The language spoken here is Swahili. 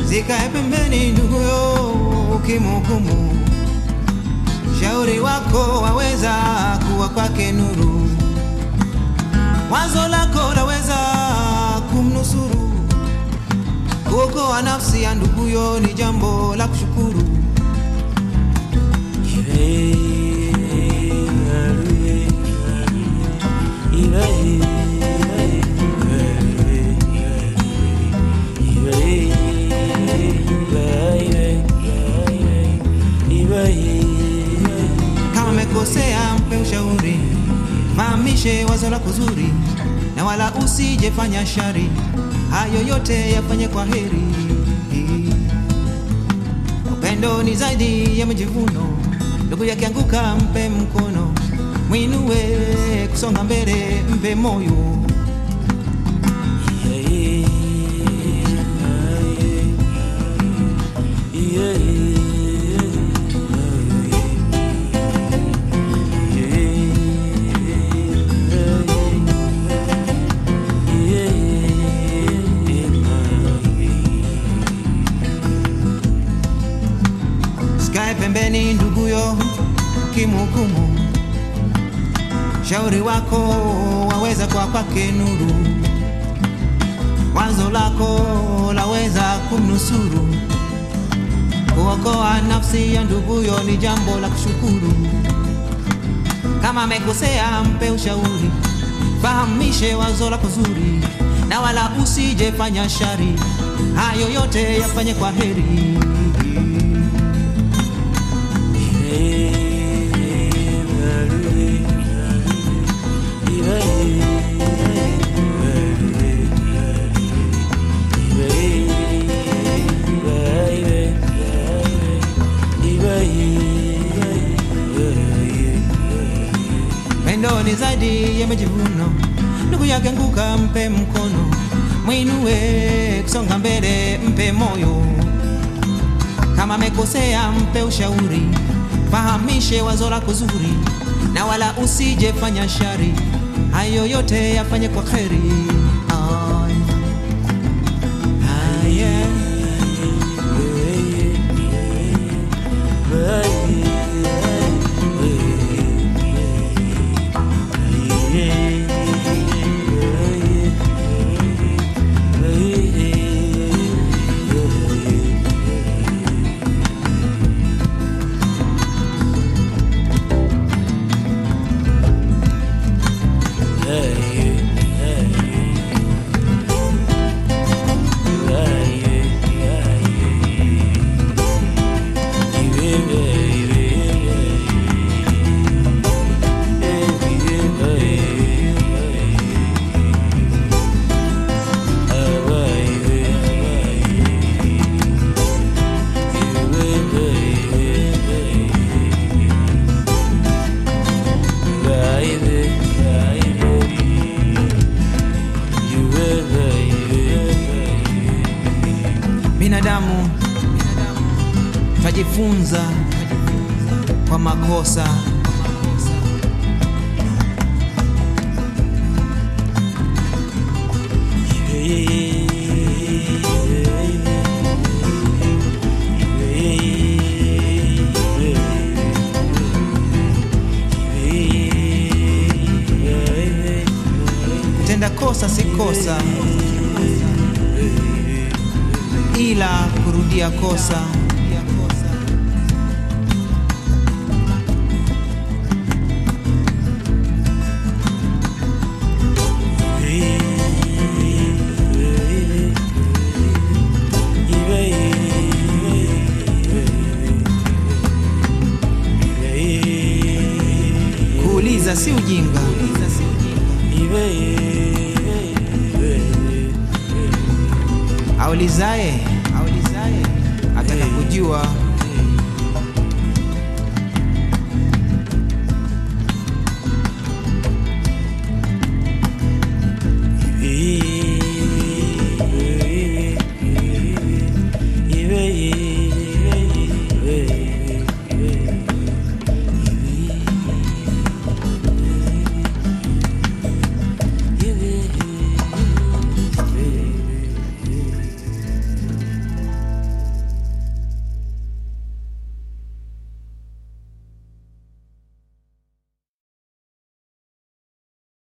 zikae pembeni nduguyo, ukimhukumu shauri wako waweza kuwa kwake nuru, wazo lako laweza kumnusuru. Kuokoa nafsi ya nduguyo ni jambo la kushukuru. Kama amekosea mpe ushauri, fahamishe wazo lako zuri, na wala usijefanya shari. Hayo yote yafanye kwa heri. Upendo ni zaidi ya majivuno, ndugu yake anguka, mpe mkono, mwinue kusonga mbele, mpe moyo. Sikae pembeni nduguyo, kimhukumu. Shauri wako waweza kwa kwake nuru, wazo lako laweza kumnusuru. Kuokoa nafsi ya nduguyo ni jambo la kushukuru. Kama amekosea mpe ushauri, fahamishe wazo lako zuri, na wala usijefanya shari. Hayo yote yafanye kwa heri. Pendo ni zaidi ya majivuno, ndugu yake anguka, mpe mkono, mwinue kusonga mbele, mpe moyo. Kama amekosea mpe ushauri, fahamishe wazo lako zuri, na wala usijefanya shari. Hayo yote yafanye kwa kheri. Ay. Ay, yeah. Binadamu twajifunza kwa makosa. Kutenda kosa si kosa, ila kurudia kosa. Kuuliza si ujinga,